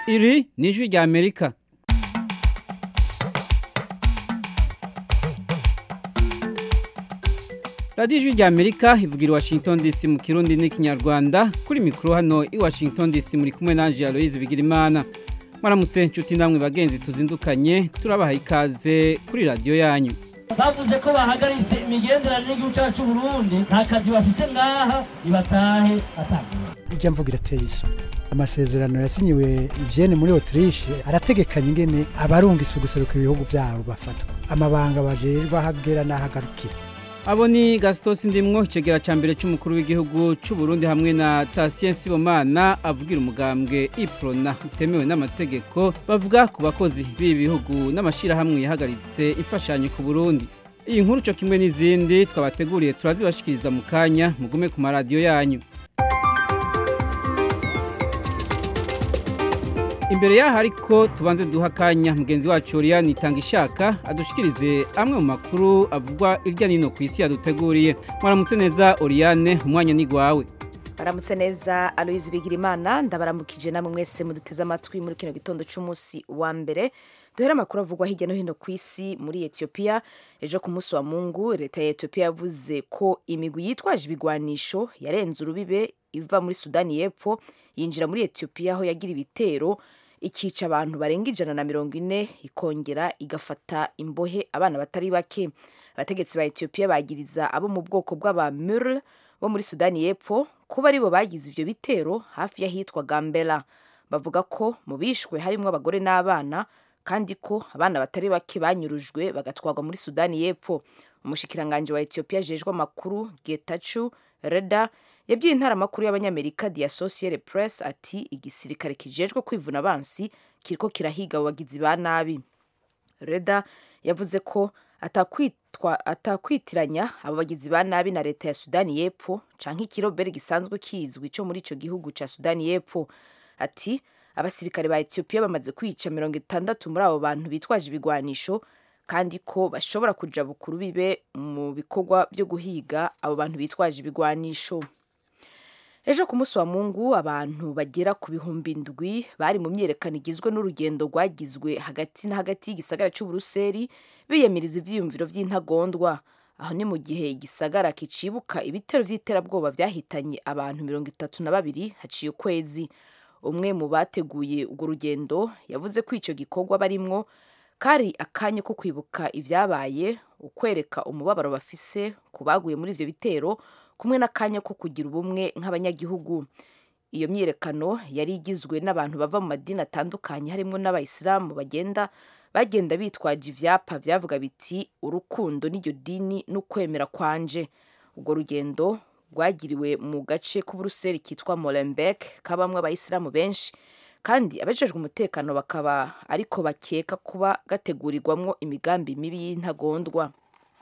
iri ni ijwi rya amerika radiyo ijwi rya amerika ivugira i washington dc mu kirundi n'ikinyarwanda kuri mikoro hano i washington dc muri kumwe nanjye aloyizi bigirimana mwaramutse inshuti namwe bagenzi tuzindukanye turabaha ikaze kuri radiyo yanyu bavuze ko bahagaritse imigenderanire y'igihugu cyacu Burundi nta kazi bafise ngaha nibatahe atanga ijya mvuga irateye isoni amasezerano yasinyiwe ivyene muri Autriche arategekanya ingene abarungitse guseruka ibihugu vyabo bafatwa amabanga bajejwe ahagera n'ahagarukira abo ni gastos ndimwo icegera ca mbere c'umukuru w'igihugu c'u Burundi hamwe na Tatien Sibomana avugira umugambwe iprona utemewe n'amategeko bavuga ku bakozi b'ibi bihugu n'amashirahamwe yahagaritse imfashanyo ku Burundi iyi nkuru co kimwe n'izindi twabateguriye turazibashikiriza mu kanya mugume ku maradiyo yanyu imbere yaho ariko tubanze duha akanya mugenzi wacu Oriane itanga ishaka adushikirize amwe mu makuru avugwa irya nino ku isi yaduteguriye mwaramutse neza Oriane umwanya ni gwawe baramutse neza aloyizi bigirimana ndabaramukije namwe mwese muduteze amatwi muri kino gitondo cy'umunsi wa mbere duhere amakuru avugwa hirya no hino ku isi muri etiyopiya ejo ku munsi wa mungu leta ya etiyopiya yavuze ko imigwi yitwaje ibigwanisho yarenze urubibe iva muri sudani y'epfo yinjira muri etiyopiya aho yagira ibitero ikica abantu barenga ijana na mirongo ine ikongera igafata imbohe abana batari bake abategetsi ba etiyopiya bagiriza abo mu bwoko bw'abamurl bo muri sudani y'epfo kuba aribo bagize ivyo bitero hafi y'ahitwa gambela bavuga ko mu bishwe harimwo abagore n'abana kandi ko abana batari bake banyurujwe bagatwarwa muri sudani y'epfo umushikiranganji wa etiyopiya ajejwe amakuru getachu reda yabwiye intaramakuru y'abanyamerika the associated press ati igisirikare kijejwe kwivuna abansi kiriko kirahiga abo bagizi ba nabi reda yavuze ko atakwitwa atakwitiranya abo bagizi ba nabi na leta ya sudani y'epfo canke ikirobere gisanzwe kizwi co muri ico gihugu ca sudani y'epfo ati abasirikare ba etiyopiya bamaze kwica mirongo itandatu muri abo bantu bitwaje ibigwanisho kandi ko bashobora kuja bukuru bibe mu bikorwa byo guhiga abo bantu bitwaje ibigwanisho ejo ku munsi wa mungu abantu bagera ku bihumbi ndwi bari mu myerekano igizwe n'urugendo rwagizwe hagati na hagati y'igisagara cy'uburuseri biyamiriza ivyiyumviro vy'intagondwa aho ni mu gihe igisagara kicibuka ibitero vy'iterabwoba vyahitanye abantu mirongo itatu na babiri haciye ukwezi umwe mu bateguye urwo rugendo yavuze ko ico gikorwa barimwo kari akanya ko kwibuka ivyabaye ukwereka umubabaro bafise ku baguye muri ivyo bitero kumwe n'akanya ko kugira ubumwe nk'abanyagihugu iyo myiyerekano yari igizwe n'abantu bava mu madini atandukanye harimo n'abayisilamu bagenda bagenda bitwaje ivyapa vyavuga biti urukundo n'iryo dini n'ukwemera kwanje urwo rugendo rwagiriwe mu gace k'uburuseli kitwa molenbeek kabamwe abayisilamu benshi kandi abajejwe umutekano bakaba ariko bakeka kuba gategurirwamwo imigambi mibi y'intagondwa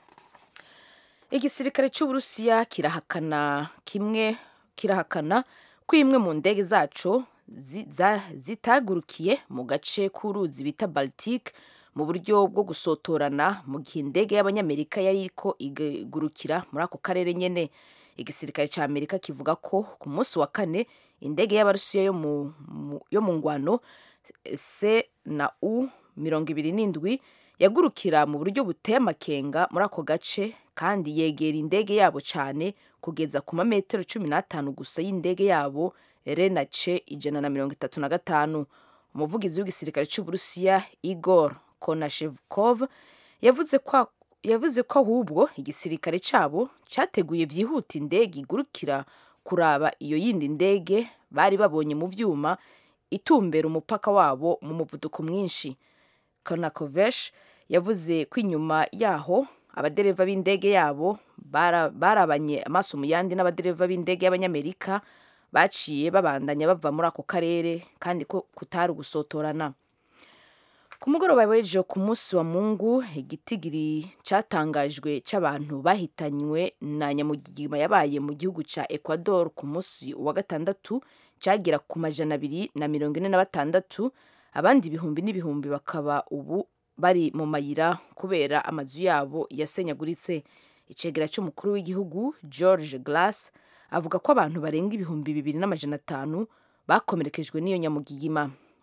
igisirikare cy'uburusiya kirahakana kimwe kirahakana ko imwe mu ndege zaco zitagurukiye mu gace k'uruzi bita baltic mu buryo bwo gusotorana mu gihe indege y'abanyamerika yari iriko igurukira muri ako karere nyene igisirikare ca amerika kivuga ko ku munsi wa kane indege y'abarusiya yo mu, mu, yo mu ngwano c na u mirongo ibiri n'indwi yagurukira mu buryo buteye amakenga muri ako gace kandi yegera indege yabo cyane kugeza ku mametero cumi n'atanu gusa y'indege yabo rena ce ijana na mirongo itatu na gatanu umuvugizi w'igisirikare cy'uburusiya igor konashevkov yavuze ko yavuze ko ahubwo igisirikare cyabo cyateguye byihuta indege igurukira kuraba iyo yindi ndege bari babonye mu vyuma itumbera umupaka wabo mu muvuduko mwinshi konakovesh yavuze ko inyuma yaho abadereva b'indege yabo barabanye amaso mu yandi n'abadereva b'indege y'abanyamerika baciye babandanya bava muri ako karere kandi ko kutari ugusotorana ku mugoroba w'ejo ku munsi wa mungu igitigiri cyatangajwe cy'abantu bahitanywe na nyamugigima yabaye mu gihugu cya ecuador ku munsi wa gatandatu cyagera ku majana abiri na mirongo ine na batandatu abandi ibihumbi n'ibihumbi bakaba ubu bari mu mayira kubera amazu yabo yasenyaguritse icegera cy'umukuru w'igihugu george glass avuga ko abantu barenga ibihumbi bibiri n'amajana atanu bakomerekejwe n'iyo nyamugigima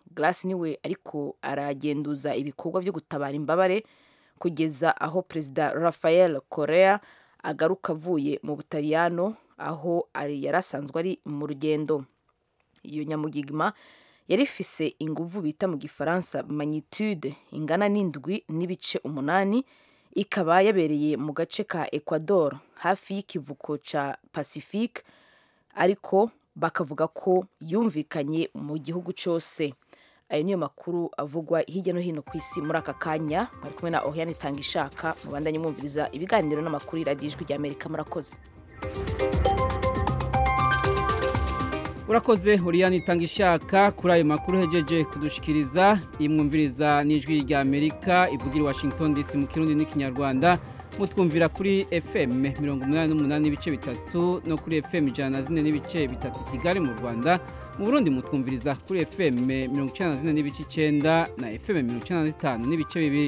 Glass niwe ariko aragenduza ibikorwa byo gutabara imbabare kugeza aho perezida Rafael Correa agaruka avuye mu Butaliyano aho ari yari asanzwe ari mu rugendo iyo nyamugigima yari ifise inguvu bita mu gifaransa magnitude ingana n'indwi n'ibice umunani ikaba yabereye mu gace ka Ecuador hafi y'ikivuko ca Pacifique ariko bakavuga ko yumvikanye mu gihugu cyose ayo niyo makuru avugwa hirya no hino ku isi muri aka kanya bari kumwe na Oriane Tangishaka mubandanye mwumviriza ibiganiro n'amakuru y'iradiyo ijwi rya Amerika murakoze urakoze uriyani itanga ishaka kuri ayo makuru uhejeje kudushikiriza imwumviriza n'ijwi rya amerika ivugira i washington dc mu kirundi n'ikinyarwanda mutwumvira kuri fm mirongo umunani n'umunani n'ibice bitatu no kuri fm ijana na zine n'ibice bitatu kigali mu rwanda mu burundi mutwumviriza kuri fm mirongo icyenda na zine n'ibice icyenda na fm mirongo icyenda na zitanu n'ibice bibiri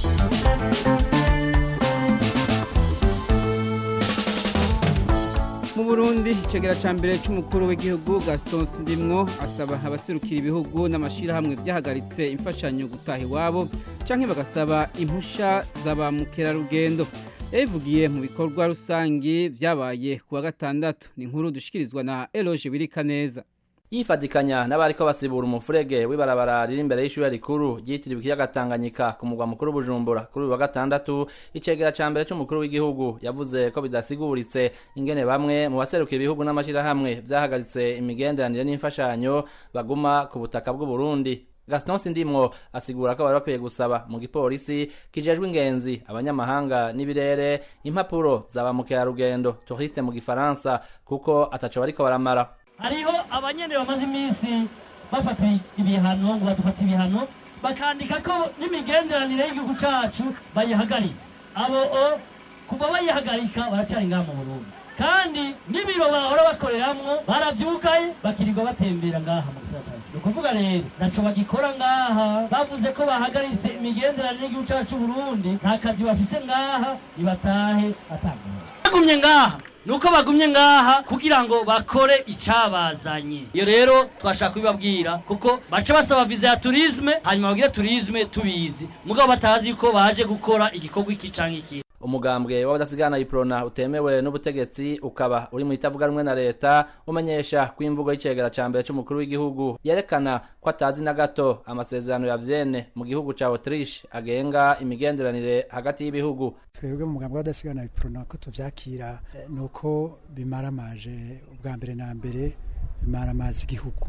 mu burundi icegera cya mbere cy'umukuru w'igihugu gaston ndimwo asaba abaserukira ibihugu n'amashyirahamwe byahagaritse imfashanyo gutaha iwabo cyangwa bagasaba impushya za ba mukerarugendo yabivugiye mu bikorwa rusange byabaye ku wa gatandatu ni inkuru dushyikirizwa na eroge birika neza yifadikanya n'abariko basibura umufurege w'ibarabara riri imbere y'ishure rikuru ryitiriwe ikiyaga Tanganyika ku mugwa mukuru Bujumbura kuri uyu wa gatandatu icegera ca mbere c'umukuru w'igihugu yavuze ko bidasiguritse ingene bamwe mu baserukira ibihugu n'amashirahamwe vyahagaritse imigenderanire n'imfashanyo baguma ku butaka bw'u Burundi Gaston Sindimwo asigura ko bari bakwiye gusaba mu gipolisi kijejwe ingenzi abanyamahanga n'ibirere impapuro za ba mukerarugendo touriste mu gifaransa kuko ataco bariko baramara hariho abanyene bamaze iminsi bafata ibihano ngo badufata ibihano bakandika ko n'imigenderanire y'igihugu cacu bayihagaritse abo o kuva bayihagarika baracari ngaha mu burundi kandi n'ibiro bahora bakoreramwo baravyugaye bakirirwa batembera ngaha mu gisagara cacu ni ukuvuga rero naco bagikora ngaha bavuze ko bahagaritse imigenderanire y'igihugu cacu c'uburundi nta kazi bafise ngaha nibatahe atangana bagumye ngaha nuko bagumye ngaha kugira ngo bakore icabazanye iyo rero twashaka kubibabwira kuko baca basaba viza ya turisme hanyuma bagire turisme tubizi mugabo batazi ko baje gukora igikorwa iki canke iki umugambwe w'abadasigana iprona utemewe n'ubutegetsi ukaba uri mu itavuga rumwe na leta umenyesha ko imvugo y'icegera ca mbere c'umukuru w'igihugu yerekana ko atazi na gato amasezerano ya Vienne mu gihugu ca Autriche agenga imigenderanire hagati y'ibihugu twebwe mu mugambwe w'abadasigana iprona ko tuvyakira eh, nuko bimaramaje ubwa mbere na mbere bimaramaza igihugu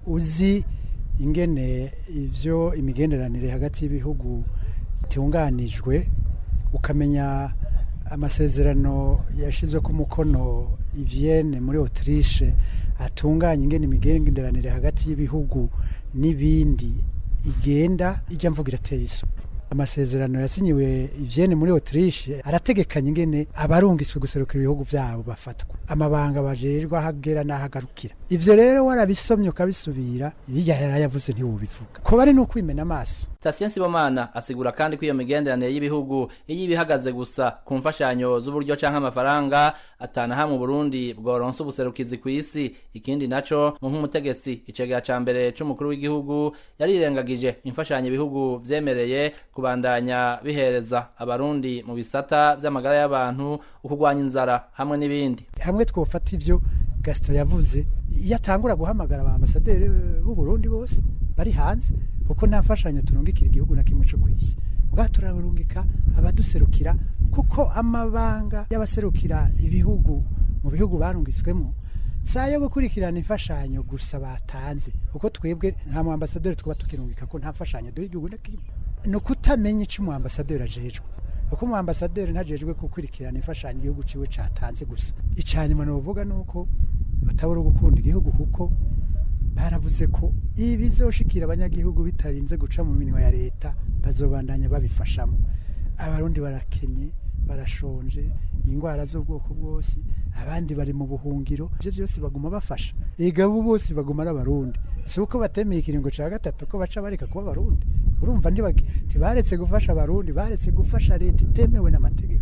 uzi ingene ivyo imigenderanire hagati y'ibihugu itunganijwe ukamenya amasezerano yashizwe ku mukono i Vienne muri Autriche atunganya ingene imigenderanire hagati y'ibihugu n'ibindi igenda ijya mvuga irateye isoni amasezerano yasinyiwe i Vienne muri Autriche arategekanya ingene abarungiswe guserukira ibihugu byabo bafatwa amabanga bajerwa hagera n'ahagarukira ivyo rero warabisomye ukabisubira ibijya yarayavuze ntiwobivuga ko bari n'ukwimena amaso Stasien Sibomana asigura kandi ko iyo migenderanire y'ibihugu iyo ibihagaze gusa ku mfashanyo z'uburyo canke amafaranga atana hamwe Burundi bworonsa ubuserukizi ku isi ikindi naco mu nk'umutegetsi icegera ca mbere c'umukuru w'igihugu yarirengagije imfashanyo ibihugu vyemereye kubandanya bihereza abarundi mu bisata vy'amagara y'abantu ukugwanya inzara hamwe n'ibindi hamwe twofata ivyo Gaston yavuze iyo atangura guhamagara ba ambasaderi b'u Burundi bose bari hanze kuko nta mfashanyo turungikira igihugu na kimwe cyo ku isi ubwa turarungika abaduserukira kuko amabanga y'abaserukira ibihugu mu bihugu barungitswemo saa yo gukurikirana imfashanyo gusa batanze kuko twebwe nta mu ambasaderi twaba tukirungika ko nta mfashanyo duha igihugu na kimwe ni ukutamenya icyo umu ambasaderi ajejwe kuko umu ambasaderi ntajejwe gukurikirana imfashanyo igihugu ciwe catanze gusa icanyuma novuga nuko batabura gukunda igihugu kuko baravuze ko ibi bizoshikira abanyagihugu bitarinze guca mu minwa ya leta bazobandanya babifashamo abarundi barakenye barashonje indwara z'ubwoko bwose abandi bari mu buhungiro ibyo byose baguma bafasha ega bo bose baguma ari abarundi si uko batemeye ikiringo cya gatatu ko baca bareka kuba abarundi urumva ntibage- ntibaretse gufasha abarundi baretse gufasha leta itemewe n'amategeko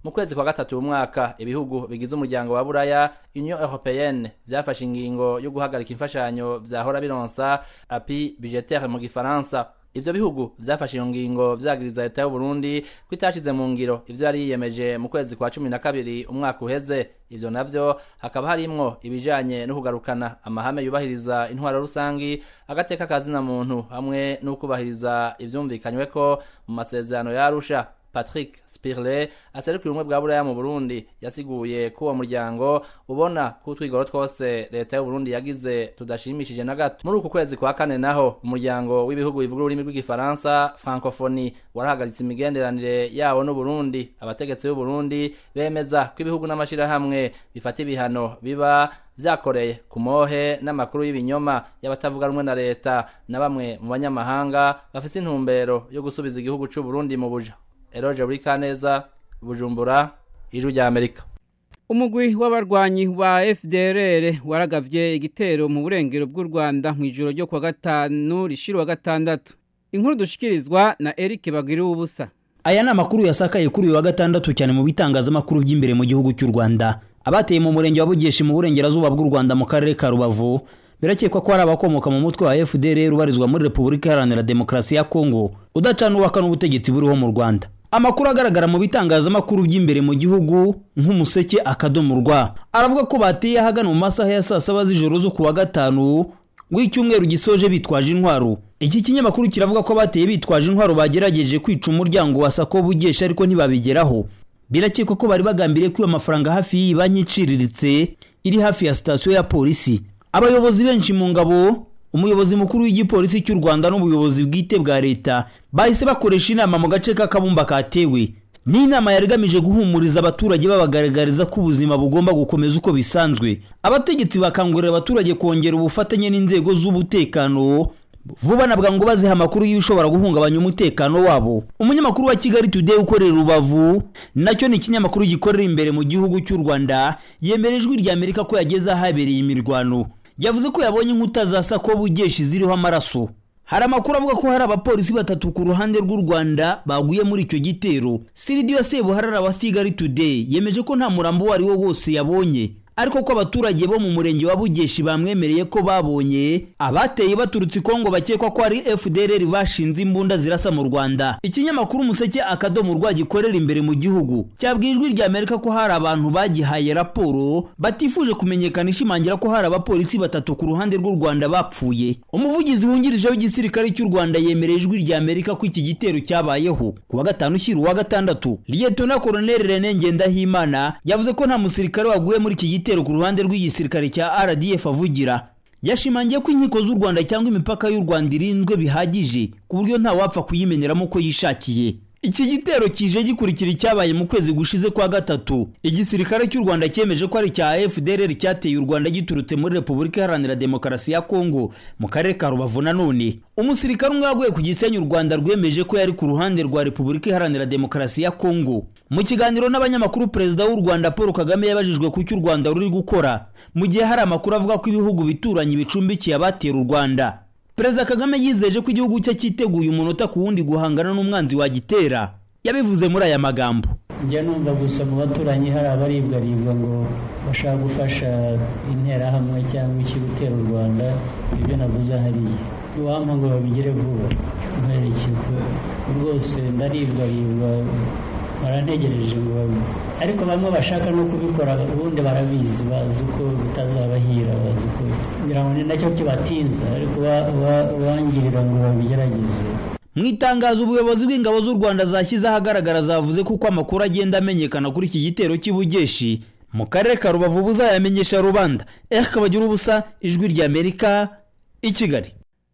mu kwezi kwa gatatu umwaka ibihugu bigize umuryango wa buraya union européenne vyafashe ingingo yo guhagarika imfashanyo vyahora bironsa api budgetaire mu gifaransa ivyo bihugu vyafashe iyo ngingo vyagiriza leta y'u Burundi ko itashize mu ngiro ivyo yari yiyemeje mu kwezi kwa cumi na kabiri umwaka uheze ivyo navyo hakaba harimwo ibijanye no kugarukana amahame yubahiriza intwaro rusangi agateka kazina muntu hamwe no kubahiriza ivyumvikanyweko mu masezerano ya Arusha Patrick Spirle aserukira ubumwe bwa buraya mu Burundi yasiguye ko uwo muryango ubona ko utwigoro twose leta y'u Burundi yagize tudashimishije na gato muri uku kwezi kwa kane naho umuryango w'ibihugu bivuga ururimi rw'igifaransa francophonie warahagaritse imigenderanire yawo n'u Burundi abategetsi b'u Burundi bemeza ko ibihugu n'amashirahamwe bifata ibihano biba vyakoreye ku mohe n'amakuru y'ibinyoma y'abatavuga rumwe na leta na bamwe mu banyamahanga bafise intumbero yo gusubiza igihugu c'u Burundi mu buja Eroje Burikaneza Bujumbura Ijwi rya Amerika umugwi w'abarwanyi wa FDLR waragavye igitero mu burengero bw'u Rwanda mu ijoro ryo kwa gatanu rishira wa gatandatu inkuru dushikirizwa na Eric Bagira ubusa aya ni amakuru yasakaye kuri uyu wa gatandatu cyane mu bitangazamakuru by'imbere mu gihugu cy'u Rwanda abateye mu murenge wa Bugeshi mu burengerazuba bw'u Rwanda mu karere ka Rubavu birakekwa ko hari abakomoka mu mutwe wa FDLR ubarizwa muri Repubulika Iharanira Demokarasi ya Kongo udacana uwaka n'ubutegetsi buriho mu Rwanda amakuru agaragara mu bitangazamakuru by'imbere mu gihugu nk'umuseke akadomo rwa aravuga ko bateye ahagana mu masaha ya saa saba z'ijoro zo kuwa gatanu w'icyumweru gisoje bitwaje intwaro iki kinyamakuru kiravuga ko bateye bitwaje intwaro bagerageje kwica umuryango wa sako bugesha ariko ntibabigeraho birakekwa ko bari bagambiriye kwiba amafaranga hafi y'iyi banki iciriritse iri hafi ya sitasiyo ya polisi abayobozi benshi mu ngabo umuyobozi mukuru w'igipolisi cy'u Rwanda n'ubuyobozi bwite bwa leta bahise bakoresha inama mu gace k'akabumba katewe ni inama yari igamije guhumuriza abaturage babagaragariza ko ubuzima bugomba gukomeza uko bisanzwe abategetsi bakangurira abaturage kongera ubufatanye n'inzego z'umutekano vuba na bwangu baziha amakuru y'ibishobora guhungabanya umutekano wabo umunyamakuru wa kigali today ukorera rubavu nacyo ni ikinyamakuru gikorera imbere mu gihugu cy'u rwanda yemera ijwi rya amerika ko yageze ahabereye imirwano yavuze ko yabonye inkuta za sako bugeshi ziriho amaraso hari amakuru avuga ko hari abapolisi batatu ku ruhande rw'u rwanda baguye muri icyo gitero siridiyo sebuharara wa kigali today yemeje ko nta murambo uwo ari wo wose yabonye ariko ko abaturage bo mu murenge wa bugeshi bamwemereye ko babonye abateye baturutse ikongo bakekwa ko ari fdrr bashinze imbunda zirasa mu rwanda ikinyamakuru umuseke akadomo rwa gikorera imbere mu gihugu cyabwiye ijwi rya amerika ko hari abantu bagihaye raporo batifuje kumenyekana ishimangira ko hari abapolisi batatu ku ruhande rw'u rwanda bapfuye umuvugizi wungirije w'igisirikare cy'u rwanda yemereye ijwi rya amerika ko iki gitero cyabayeho ku wa gatanu ushyira uwa gatandatu liyetona koroneli rene ngendahimana yavuze ko nta musirikare waguye muri iki gitero ku ruhande rw'igisirikare cya rdf avugira yashimangiye ko inkiko z'u rwanda cyangwa imipaka y'u rwanda irinzwe bihagije ku buryo nta wapfa kuyimeneramo uko yishakiye iki gitero kije gikurikira icyabaye mu kwezi gushize kwa gatatu igisirikare cy'u rwanda cyemeje ko ari icya fdrr cyateye u rwanda giturutse muri repubulika iharanira demokarasi ya kongo mu karere ka rubavu nanone umusirikare umwe waguye ku gisenyi u rwanda rwemeje ko yari ku ruhande rwa repubulika iharanira demokarasi ya kongo mu kiganiro n'abanyamakuru perezida w'u rwanda paul kagame yabajijwe ku cyo u rwanda ruri gukora mu gihe hari amakuru avuga ko ibihugu bituranye bicumbikiye abatera u rwanda perezida kagame yizeje ko igihugu cye cyiteguye umunota ku wundi guhangana n'umwanzi wagitera yabivuze muri aya magambo njya numva gusa mu baturanyi hari abaribwaribwa ngo bashaka gufasha interahamwe cyangwa iki gutera u rwanda ibyo navuze hariya iwampa ngo babigere vuba nkwerekeko rwose ndaribwaribwa barantegereje ngo babi ariko bamwe bashaka no kubikora ubundi barabizi bazi ko bitazabahira bazi ko ngira ngo ni nacyo kibatinza ariko bangirira ngo babigerageze mu itangazo ubuyobozi bw'ingabo z'u rwanda zashyize ahagaragara zavuze ko uko amakuru agenda amenyekana kuri iki gitero cy'ibugeshi mu karere ka rubavu buzayamenyesha rubanda eka bagira ubusa ijwi ry'amerika i kigali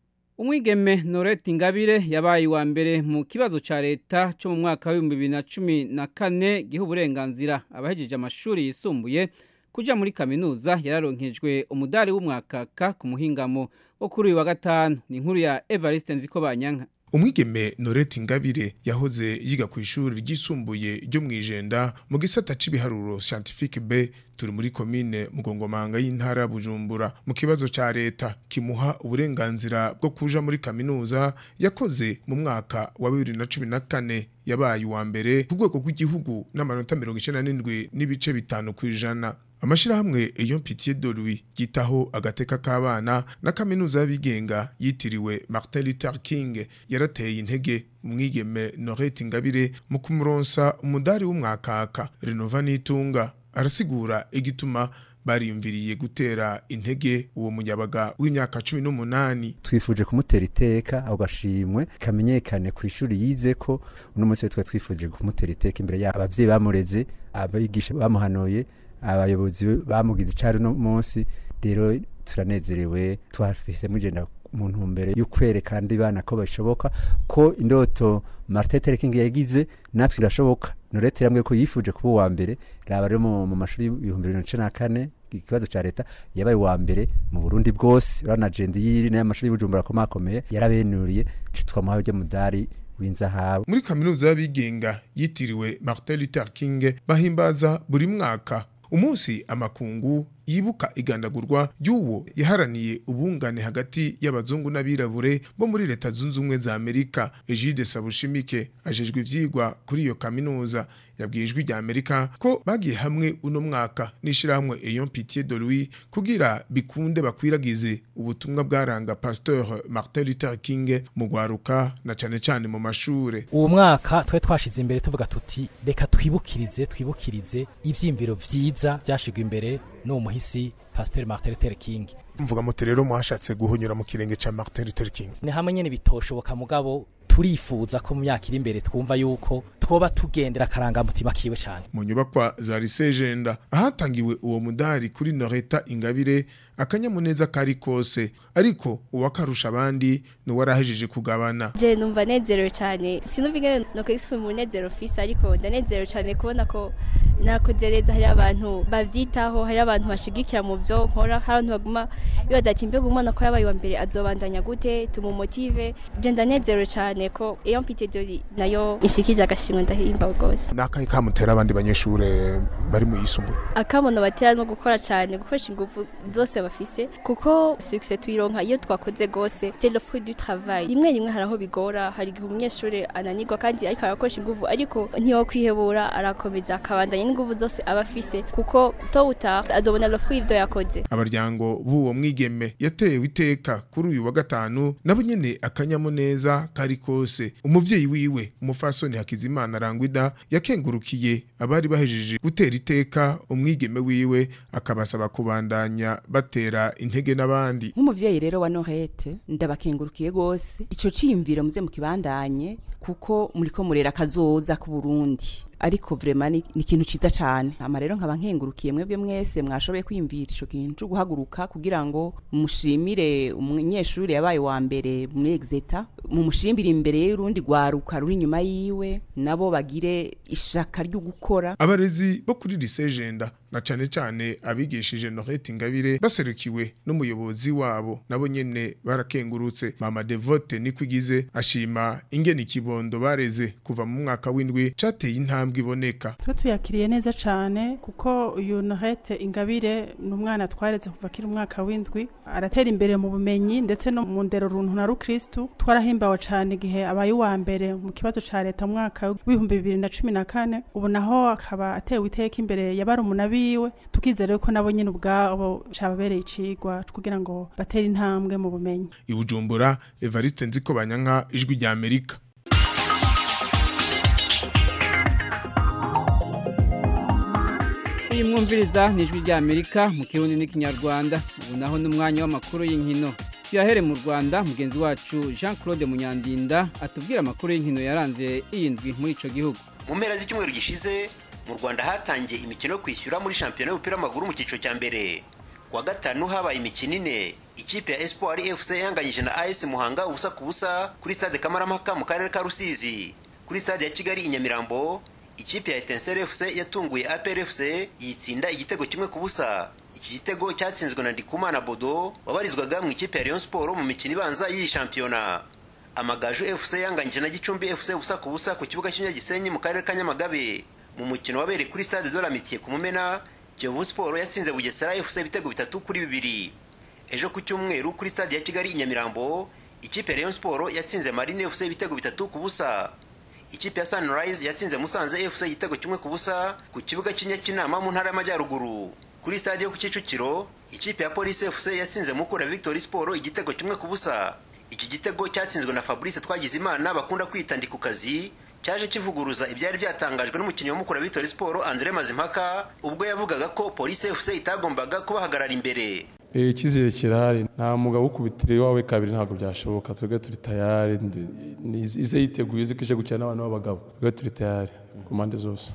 umwigeme norete ingabire yabaye uwa mbere mu kibazo cya leta cyo mu mwaka w'ibihumbi bibiri na cumi na kane giha uburenganzira abahejeje amashuri yisumbuye kujya muri kaminuza yararonkejwe umudari w'umwakaka ku muhingamo wo kuri uyu wa gatanu ni inkuru ya evariste nziko banyanka umwigeme noreti ngabire yahoze yiga ku ishuri ryisumbuye ryo mu ijenda mu gisata c'ibiharuro scientifique b turi muri komine mugongomanga y'intara ya bujumbura mu kibazo ca leta kimuha uburenganzira bwo kuja muri kaminuza yakoze mu mwaka wa bibiri na cumi na kane yabaye uwa mbere ku rwego rw'igihugu n'amanota mirongo icenda n'indwi n'ibice bitanu ku ijana amashirahamwe Eyon Pitié de Louis yitaho agateka k'abana na kaminuza y'abigenga yitiriwe Martin Luther King yarateye intege umwigeme Norette Ingabire mu kumuronsa umudari w'umwakaka Renova Nitunga arasigura igituma bariyumviriye gutera intege uwo munyabaga w'imyaka cumi n'umunani twifuje kumutera iteka ako gashimwe kamenyekane ku ishuri yize ko uno munsi twa twifuje kumutera iteka imbere yabo abavyeyi bamureze abigisha bamuhanuye abayobozi bamugize icari no munsi rero turanezerewe twafise mugenda mu ntumbero yo kwerekana andi bana ko bashoboka ko indoto Martin Luther King yagize natwe irashoboka Norete yambwiye ko yifuje kuba uwa mbere raba rero mu mu mashuri y'ibihumbi bibiri na cumi na kane ikibazo ca leta yabaye uwa mbere mu Burundi bwose urana agenda yiri n'amashuri y'Ubujumbura akomakomeye yarabenuriye twamuhaye ujya mudari w'inzahabu muri kaminuza y'abigenga yitiriwe Martin Luther King bahimbaza buri mwaka umunsi amakungu yibuka igandagurwa ry'uwo yaharaniye ubungane hagati y'abazungu n'abirabure bo muri leta zunze ubumwe za amerika egide sabushimike ajejwe ivyigwa kuri iyo kaminuza yabwiye ijwi rya amerika ko bagiye hamwe uno mwaka n'ishirahamwe eyon pitié de louis kugira bikunde bakwiragize ubutumwa bwaranga pasteur martin luther king mu gwaruka na cane cane mu mashure uwo mwaka twari twashize imbere tuvuga tuti reka twibukirize twibukirize ivyiyumviro vyiza vyashigwa imbere n'uwo muhisi pasteur martin luther king mvuga muti rero mwashatse guhonyura mu kirenge ca martin luther king ni hamwe nyene bitoshoboka mugabo turifuza ko mu myaka iri imbere twumva yuko twoba tugendera akarangamutima kiwe cyane mu nyubakwa za risejenda ahatangiwe uwo mudari kuri noreta ingabire akanyamuneza kari kose ariko uwakarusha abandi ni warahejeje kugabana je numva nezerewe cyane sinumva ingene no kwexprime umunezero fise ariko ndanezerewe cyane kubona ko nakoze neza hari abantu bavyitaho hari abantu bashigikira mu byo nkora hari abantu baguma bibaza ati mbega umwana ko yabaye wa mbere azobandanya gute tumumotive je ndanezerewe cyane ko iyo mpite dori nayo ishikije agashimwe ndahimba rwose nakahe kamutera abandi banyeshure bari mu yisumbuye akamono batera no gukora cyane gukoresha ingufu zose bafise kuko success tuyironka iyo twakoze gose c'est le fruit du travail rimwe rimwe haraho bigora hari igihe umunyeshuri ananirwa kandi ariko arakoresha ingufu ariko ntiyo kwihebura arakomeza akabandanya n'ingufu zose aba afise kuko to uta azobona le fruit ivyo yakoze abaryango b'uwo mwigeme yatewe iteka kuri uyu wa gatanu nabo nyene akanyamuneza kari kose umuvyeyi wiwe umufasoni hakizimana rangwida yakengurukiye abari bahejeje gutera iteka umwigeme wiwe akabasaba kubandanya batera intege n'abandi nk'umuvyeyi rero wa Norete ndabakengurukiye gose ico ciyumviro muze mukibandanye kuko muriko murera kazoza ku Burundi ariko vrema ni ni ikintu ciza cane ama rero nkaba nkengurukiye mwebwe mwese mwashoboye kwiyumvira ico kintu co guhaguruka kugira ngo mushimire umunyeshuri yabaye wa mbere muri exeta mumushimire imbere y'urundi rwaruka ruri inyuma yiwe nabo bagire ishaka ryo gukora abarezi bo kuri risejenda na cane cane abigishije Norete Ingabire baserukiwe n'umuyobozi wabo nabo nyene barakengurutse mama Devote nikwigize ashima ingene ikibondo bareze kuva mu mwaka w'indwi cateye intambwe iboneka twe tuyakiriye neza cyane kuko uyu Norete Ingabire ni umwana twareze kuva kiri umwaka w'indwi aratera imbere mu bumenyi ndetse no mu ndero runtu na rukristu twarahimbawe cyane igihe abaye uwa mbere mu kibazo ca leta mu mwaka w'ibihumbi bibiri na cumi na kane ubu naho akaba atewe iteka imbere ya barumuna biwe tukizera ko nabo nyine ubwabo cababereye icigwa kugira ngo batere intambwe mu bumenyi i Bujumbura Evariste Nziko Banyanka ijwi rya Amerika iyi mwumviriza ni ijwi rya amerika mu kirundi n'ikinyarwanda ubu naho n'umwanya w'amakuru y'inkino tuyahere mu rwanda mugenzi wacu jean claude munyandinda atubwira amakuru y'inkino yaranze iyi ndwi muri ico gihugu mu mpera z'icyumweru gishize mu rwanda hatangiye imikino yo kwishyura muri shampiyona y'umupira w'amaguru mu cyiciro cya mbere ku wa gatanu habaye imikino ine ikipe ya espoir fc yanganyije na as muhanga ubusa ku busa kuri stade kamarampaka mu karere ka rusizi kuri stade ya kigali i nyamirambo ikipe ya etenseri fc yatunguye apr fc yitsinda igitego kimwe ku busa iki gitego cyatsinzwe na ndikumana bodo wabarizwaga mu ikipe ya rayon sport mu mikino ibanza y'iyi shampiyona amagaju fc yanganyije na gicumbi fc ubusa ku busa ku kibuga cy'inyagisenyi mu karere ka nyamagabe mu mukino wabereye kuri stade de l'amitié ku mumena kiyovu siporo yatsinze bugesera fc ibitego bitatu kuri bibiri ejo ku cyumweru kuri stade ya kigali i nyamirambo ikipe ya rayon siporo yatsinze marine fc ibitego bitatu ku busa ikipe ya sunrise yatsinze musanze fc igitego kimwe ku busa ku kibuga cy'inyakinama mu ntara y'amajyaruguru kuri stade yo ku kicukiro ikipe ya polisi fc yatsinze mukura victory siporo igitego kimwe ku busa iki gitego cyatsinzwe na fabrice twagizimana bakunda kwita ndi ku kazi cyaje kivuguruza ibyari byatangajwe n'umukinnyi wa mukura victory siporo andre mazimpaka ubwo yavugaga ko polisi fc itagombaga kubahagarara imbere icyizere kirahari nta mugabo ukubitira iwawe kabiri ntabwo byashoboka twebwe turi tayari ize yiteguye izi ko ije gukina n'abantu b'abagabo twebwe turi tayari ku mpande zose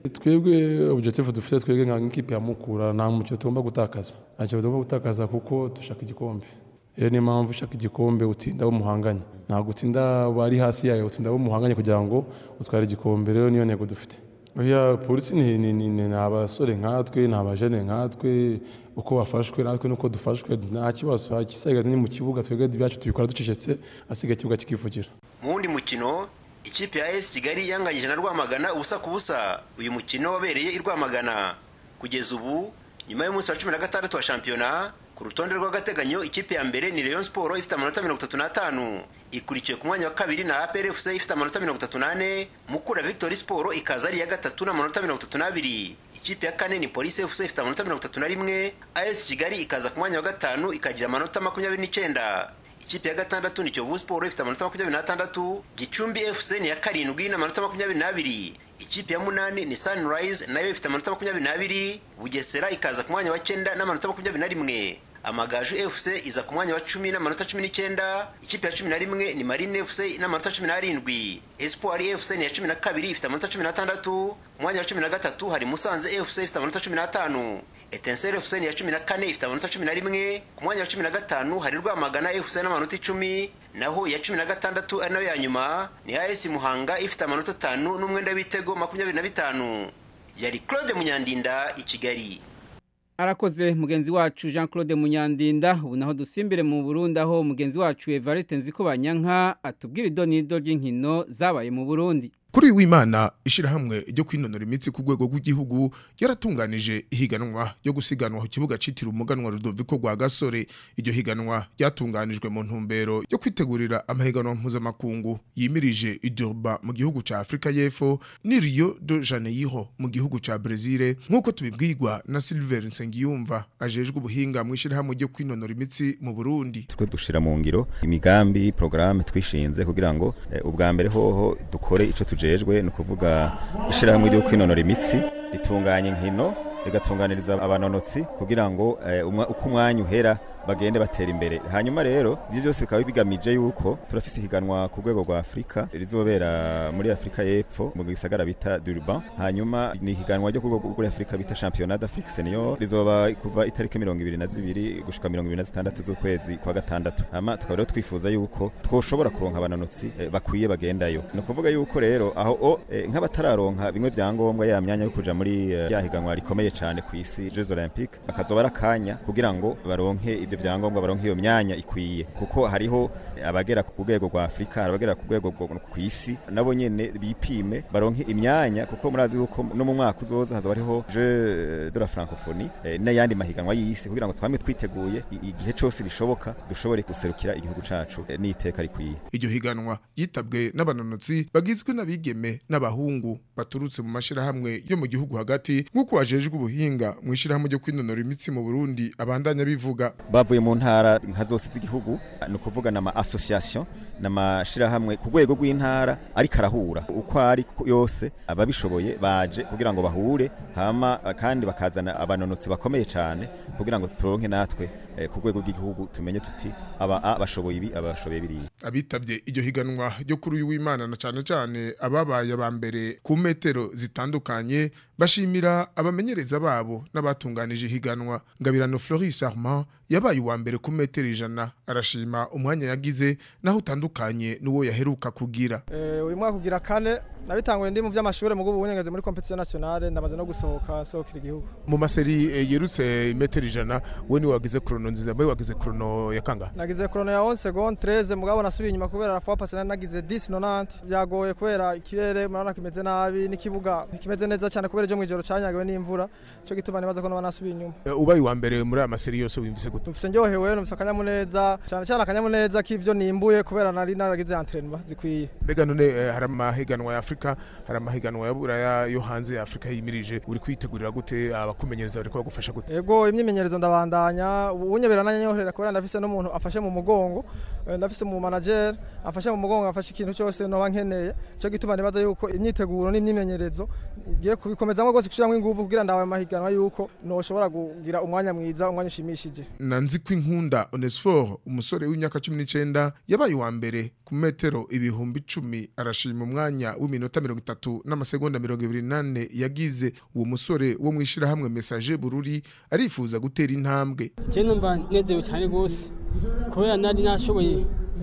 twebwe objectif dufite twebwe nka nk'ikipe ya mukura nta mukino tugomba gutakaza nta kintu tugomba gutakaza kuko dushaka igikombe rero niyo mpamvu ushaka igikombe utsinda abo muhanganye ntabwo utsinda bari hasi yayo utsinda abo muhanganye kugira ngo utware igikombe rero niyo ntego dufite oya polisi ni ni ni ni abasore nkatwe ni abajene nkatwe uko bafashwe natwe nuko dufashwe nta kibazo igisigaye ni mu kibuga twebwe ibyacu tubikora ducecetse asigaye ikibuga kikivugira mu wundi mukino ikipe ya esi kigali yanganyije na rwamagana ubusa ku busa uyu mukino wabereye i rwamagana kugeza ubu nyuma y'umunsi wa cumi na gatandatu wa shampiyona ku rutonde rw'agateganyo ikipe ya mbere ni Rayon Sport ifite amanota mirongo itatu n'atanu ikurikiye ku mwanya wa kabiri na APR FC ifite amanota mirongo itatu n'ane Mukura Victory Sport ikaza ari iya gatatu n'amanota mirongo itatu n'abiri ikipe ya kane ni Police FC ifite amanota mirongo itatu na rimwe AS Kigali ikaza ku mwanya wa gatanu ikagira amanota makumyabiri n'icyenda ikipe ya gatandatu ni Kiyovu Sport ifite amanota makumyabiri n'atandatu Gicumbi FC ni iya karindwi n'amanota makumyabiri n'abiri ikipe ya munani ni Sunrise nayo ifite amanota makumyabiri n'abiri Bugesera ikaza ku mwanya wa cyenda n'amanota makumyabiri na rimwe amagaju fc iza ku mwanya wa cumi n'amanota cumi n'icyenda ikipe ya cumi na rimwe ni marine fc n'amanota cumi n'arindwi espoir fc ni iya cumi na kabiri ifite amanota cumi n'atandatu ku mwanya wa cumi na gatatu hari musanze fc ifite amanota cumi n'atanu etenseri fc ni iya cumi na kane ifite amanota cumi na rimwe ku mwanya wa cumi na gatanu hari rwamagana fc n'amanota icumi naho iya cumi na gatandatu ari nayo ya nyuma ni as muhanga ifite amanota atanu n'umwenda w'ibitego makumyabiri na bitanu yari claude munyandinda i kigali arakoze mugenzi wacu jean claude munyandinda ubu naho dusimbire mu burundi aho mugenzi wacu evariste nziko banyanka atubwira idonido ry'inkino zabaye mu burundi kuri uyu w'imana ishyirahamwe ryo kwinonora imitsi ku rwego rw'igihugu ryaratunganije ihiganwa ryo gusiganwa ku kibuga cyitiriwe umuganwa rudoviko rwa gasore iryo higanwa ryatunganijwe mu ntumbero yo kwitegurira amahiganwa mpuzamakungu yimirije idurba mu gihugu cya afurika y'epfo ni rio de janeiro mu gihugu cya brezil nk'uko tubibwirwa na silver nsengiyumva ajejwe ubuhinga mu ishyirahamwe ryo kwinonora imitsi mu burundi twe dushira mu ngiro imigambi porogaramu twishinze kugira ngo eh, ubwa mbere hoho dukore ico tujejwe ni ukuvuga ishyirahamwe ryo kwinonora imitsi ritunganya inkino rigatunganiriza abanonotsi kugira ngo eh, umwa- uko umwanya uhera bagende batera imbere hanyuma rero ibyo byose bikaba bigamije yuko turafise ihiganwa ku rwego rwa afurika rizobera muri afurika y'epfo mu gisagara bita durban hanyuma ni ihiganwa ryo ku rwego rwa afurika bita championnat d'afrique senior rizoba kuva itariki mirongo ibiri na zibiri gushika mirongo ibiri na zitandatu z'ukwezi kwa gatandatu hama tukaba rero twifuza yuko twoshobora kuronka abanonotsi eh, bakwiye bagendayo ni ukuvuga yuko rero aho o eh, nk'abatararonka bimwe vyangombwa ya myanya yo kuja muri eh, ya higanwa rikomeye cyane ku isi Jeux Olympiques bakazoba ari akanya kugira ngo baronke ivyo vyangombwa baronke iyo myanya ikwiye kuko hariho abagera ku rwego rwa Afrika hari abagera ku rwego rwo ku isi nabo nyene bipime baronke imyanya kuko murazi yuko no mu mwaka uzoza hazoba hariho Jeux de la Francophonie eh, n'ayandi mahiganwa y'isi kugira ngo twame twiteguye i- igihe cose bishoboka dushobore guserukira igihugu cacu eh, n'iteka rikwiye iryo higanwa yitabwe n'abanonotsi bagizwe n'abigeme n'abahungu baturutse mu mashirahamwe yo mu gihugu hagati nk'uko wajejwe ubuhinga mu ishyirahamwe ryo kwinonora imitsi mu burundi abandanya bivuga bavuye mu ntara nka zose z'igihugu ni ukuvuga n'ama association n'amashirahamwe ku rwego rw'intara ariko arahura uko ari ku- yose ababishoboye baje kugira ngo bahure hama eh, kandi bakazana abanonotsi bakomeye cyane kugira ngo turonke natwe eh, ku rwego rw'igihugu tumenye tuti aba A bashoboye ibi aba bashoboye biriya abitabye iryo higanwa ryo kuri uyu w'imana na cyane cyane ababaye aba mbere ku metero zitandukanye bashimira abamenyereza babo n'abatunganije ihiganwa ngabirano Floris Armand yabaye yabaye uwa mbere ku metero ijana arashima umwanya yagize naho utandukanye n'uwo yaheruka kugira Eh, uyu mwaka kugira kane nabitanguye ndi mu vy'amashure mu gubu ngeze muri competition nationale ndamaze no gusohoka sohokera igihugu mu maseri eh, yerutse metero ijana we niwe wagize krono nziza mbe wagize krono ya kangahe nagize chrono ya 11 seconde 13 mugabo nasubiye inyuma kubera la fois passée nari nagize 10 90 byagoye kubera ikirere murabona kimeze nabi n'ikibuga ntikimeze neza cyane kubera ejo mwijoro canyagiwe n'imvura cyo gituma nibaza ko noba nasubiye inyuma Eh, ubaye uwa mbere muri aya maseri yose wimvise gute mfise ndyohewe numvise akanyamuneza cyane cyane akanyamuneza k'ivyo nimbuye kubera nari naragize entraînement zikwiye mbega none eh, hari amahiganwa ya afurika hari amahiganwa ya buraya yo hanze ya afurika yimirije uri kwitegurira gute abakumenyereza bariko bagufasha gute Ego imyimenyerezo ndabandanya ubunye birananyohera kubera ndafise n'umuntu afashe mu mugongo eh, ndafise mu manager afashe mu mugongo afashe ikintu cyose noba nkeneye cyo gituma nibaza yuko imyiteguro n'imyimenyerezo ngiye kubikomezamo rwose gushiramwo ingufu kugira ndawe mahiganwa yuko noshobora kugira umwanya mwiza umwanya ushimishije nanzi ko inkunda onesiforo umusore w'imyaka cumi n'icenda yabaye uwa mbere ku metero ibihumbi icumi arashima umwanya w'iminota mirongo itatu n'amasegonda mirongo ibiri n'ane yagize uwo musore wo mu ishyirahamwe mesaje bururi arifuza gutera intambwe je numva nezerewe cyane rwose kubera nari nashoboye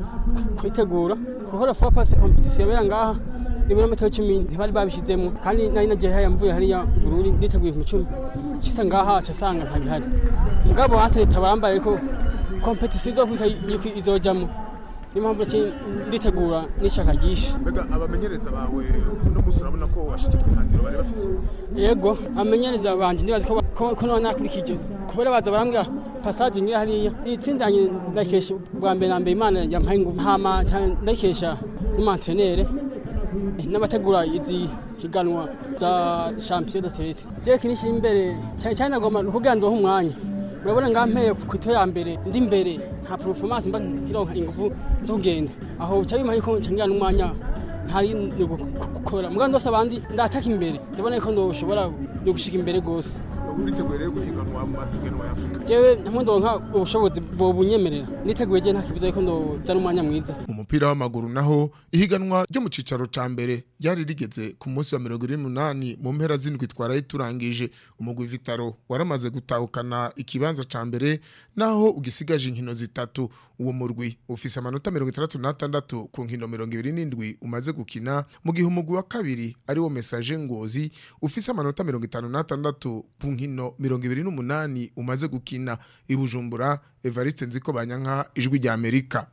kwitegura kuko la fois passée competition yabera ngaha ibirometero cumi ntibari babishizemo kandi nari nagiye haya mvuye hariya bururi nditeguye mu cumi cisa ngaha casanga ntabihari mugabo atleta barambare ko competition izokwika yuko izojamo niyo mpamvu ki nditegura n'ishaka ryinshi mbega abamenyereza bawe uno munsi urabona ko washyize ku ihangiro bari bafise yego amenyereza banje ndibaza ko ko- ko none nakurikije kubera baza barambwira passage ngiye hariya itsindanye ndakesha bwa mbere na mbere imana yampaye ingufu hama cyane ndakesha n'umantrenere n'abategura izi higanwa za champion de state je kinishi imbere cyane cyane nagomba kugira ndohe umwanya urabona ngampeye ku ito ya mbere ndi imbere nta performance mba ironka ingufu zo kugenda aho bica bimpaye ko ncangira n'umwanya ntari no gukora mugabo ndose abandi ndataka imbere ndabona ko ndoshobora no gushika imbere gose uriteguye rero guhiganwa mu mahiganwa ya afurika jewe ntamwe ndonka ubushobozi bobunyemerera niteguye je nta kibuza yuko ndozana umwanya mwiza mu mupira w'amaguru naho ihiganwa ryo mu cicaro ca mbere ryari rigeze ku munsi wa mirongo ine n'umunani mu mpera z'indwi twaraye turangije umugwi vitaro waramaze gutahukana ikibanza ca mbere naho ugisigaje inkino zitatu uwo murwi ufise amanota mirongo itandatu n'atandatu ku nkino mirongo ibiri n'indwi umaze gukina mu gihe umugwi wa kabiri ari wo mesaje ngozi ufise amanota mirongo itanu n'atandatu ku nkino mirongo ibiri n'umunani umaze gukina i bujumbura evariste nziko banyanka ijwi rya amerika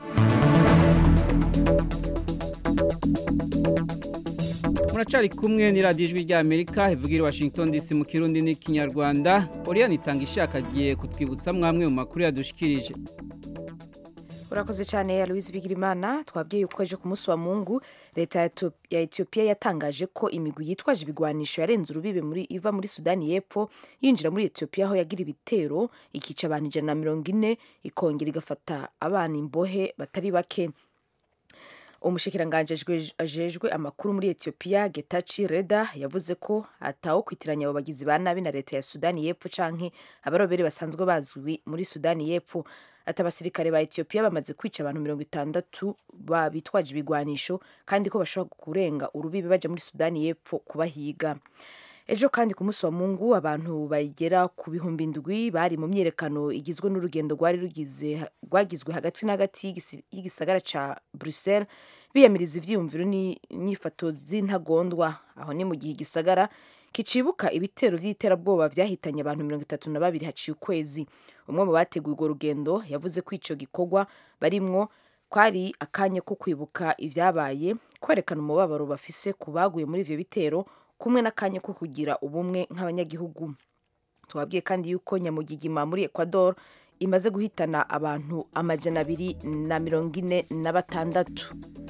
muracari kumwe ni radiyo ijwi rya amerika ivugira i washington dc mu kirundi n'ikinyarwanda oriyani itanga ishaka agiye kutwibutsa mwamwe mu makuru yadushikirije urakoze cyane ya louise bigirimana twabwiye yuko ejo ku munsi wa mungu leta ya Ethiop- ya etiyopiya yatangaje ko imigwi yitwaje ibigwanisho yarenze urubibe muri iva muri sudani y'epfo yinjira muri etiyopiya aho yagira ibitero ikica abantu ijana na mirongo ine ikongera igafata abana imbohe batari bake umushikiranganji ajejwe- ajejwe amakuru muri etiyopiya getachi reda yavuze ko atawo kwitiranya abo bagizi ba nabi na leta ya sudani y'epfo canke abarobere basanzwe bazwi muri sudani y'epfo ati abasirikare ba etiyopiya bamaze kwica abantu mirongo itandatu ba- bitwaje ibigwanisho kandi ko bashobora kurenga urubibe baja muri sudani y'epfo kubahiga ejo kandi ku munsi wa mungu abantu bagera ku bihumbi indwi bari mu myiyerekano igizwe n'urugendo rwari rugize- rwagizwe hagati na hagati y'igisi- y'igisagara ca bruxelles biyamiriza ivyiyumviro ni- n'ifoto z'intagondwa aho ni mu gihe igisagara kicibuka ibitero vy'iterabwoba vyahitanye abantu mirongo itatu na babiri haciye ukwezi umwe mu bateguye urwo rugendo yavuze ko ico gikorwa barimwo kwari akanya ko kwibuka ivyabaye kwerekana umubabaro bafise ku baguye muri ivyo bitero kumwe n'akanya ko kugira ubumwe nk'abanyagihugu tubabwiye kandi yuko nyamugigima muri ecuador imaze guhitana abantu amajana abiri na mirongo ine na batandatu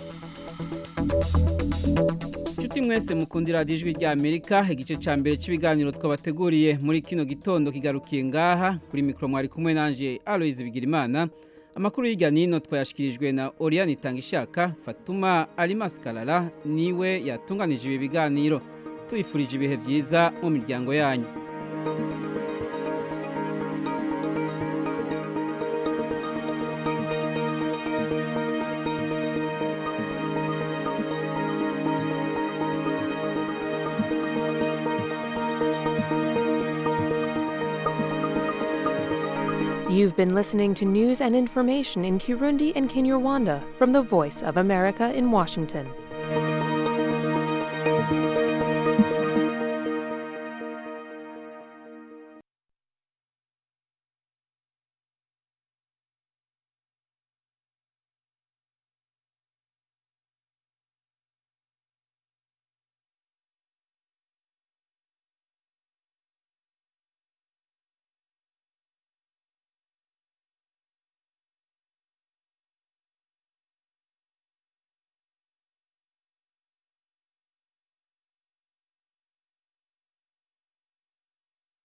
inshuti mwese mukundira radiyo ijwi rya amerika igice cya mbere cy'ibiganiro twabateguriye muri kino gitondo kigarukiye ngaha kuri mikoro mwari kumwe nanjye aloyizi bigirimana amakuru y'ijya nino twayashyikirijwe na oriyani itanga ishaka fatuma arimasi karara niwe yatunganije ibi biganiro tubifurije ibihe byiza mu miryango yanyu You've been listening to news and information in Kirundi and Kinyarwanda from the Voice of America in Washington.